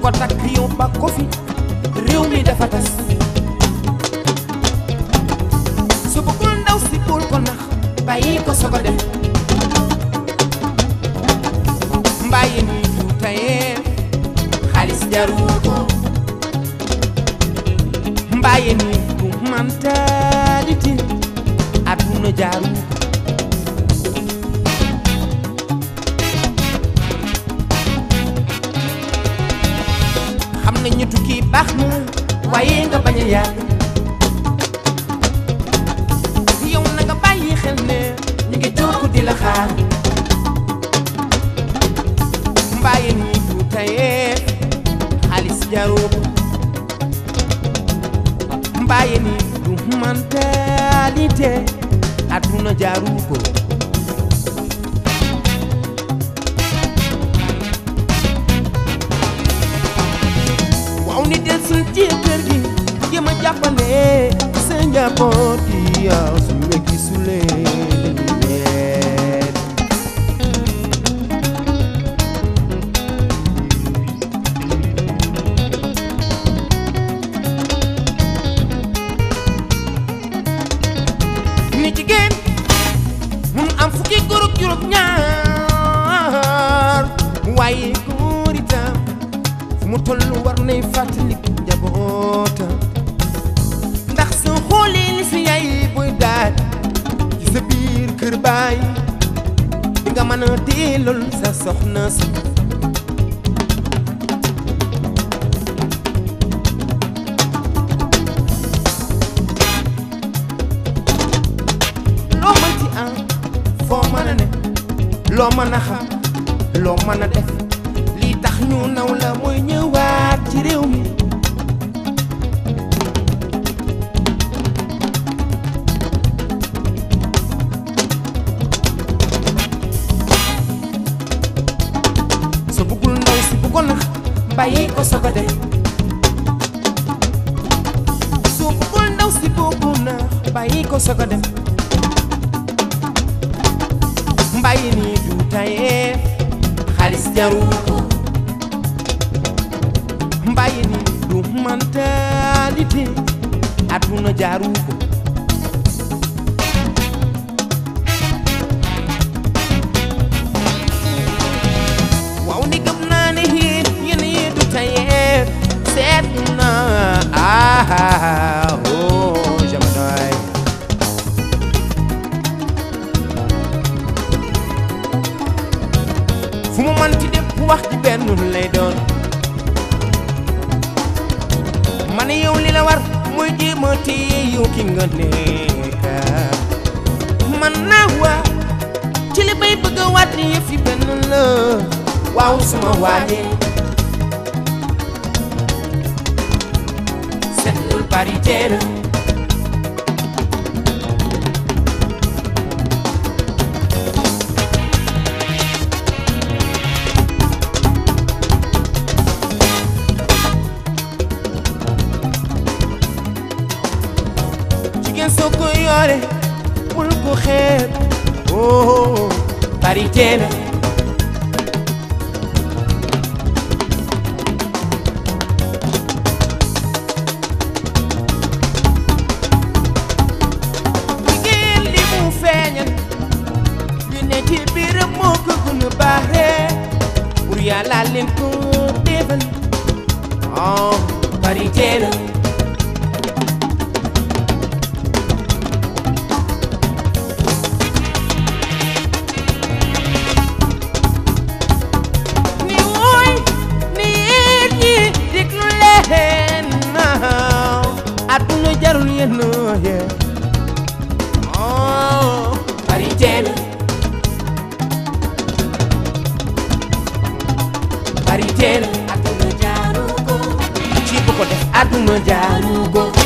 takk yow ba ko fi réew mi dafa tas su bëggul ndaw si bul ko nax bàyyi ko sogo dem mbàyyi ni du tayee xaalis jaru ko mbàyyi ni du mentalité àdduna jaru ko xam nañu tukki baax na waaye nga bañ a yàgg yow na nga bàyyi xel ne ñu ngi toog di la xaar mbaaye ni du tayee xaalis jaroo ko mbaaye ni du mentalité àdduna jaru ko waaw ni del suñ ci kër gi jéem a jàppale sa njaboot gi yow su ma gisulee leen ni jigéen mun am fukki góor ak juróom ñaar waaye góor itam fu mu toll war nay fàttaliku njabootam ndax soo xoolee li si yaay buy daal ci sa biir kër baay di nga mën a delloo sa soxna si loo mën ci am foo mën a ne loo mën a xam loo mën a def lii tax ñu naw la mooy ñëwaat ci réew mi sa bëggul ndaw si bu ko nax bàyyi ko soog a dem soo bëggul ndaw si bu ko nax bàyyi ko soog a dem mbàyyi nii du tayee xaalis jaru ko mbàyyi nii du mentalité àdduna jaru ko waaw ni gëm naa ne yéen yéen yi du tayee seet na ah oh jamonoy fu mu man ci dem wax ci benn lay doon ma ne yow li la war mooy jéem a téye yow ki nga nekk man naa waa ci li bay bëgg a waat ni yëf yi benn la waaw suma waajee seetlul paritaire jigéen soo ko yore bul ko xeeb oh paritaire jigéen li mu feeñal li ne ci biiram moo ko gën a baaxee pour yàlla leen ko defal oh paritaire ni wooy ni yéen ñi déglu leen naaw àdduna jarul yéen yee oh parité la parité la àdduna jaaru ko ci bu ko def àdduna jaaru ko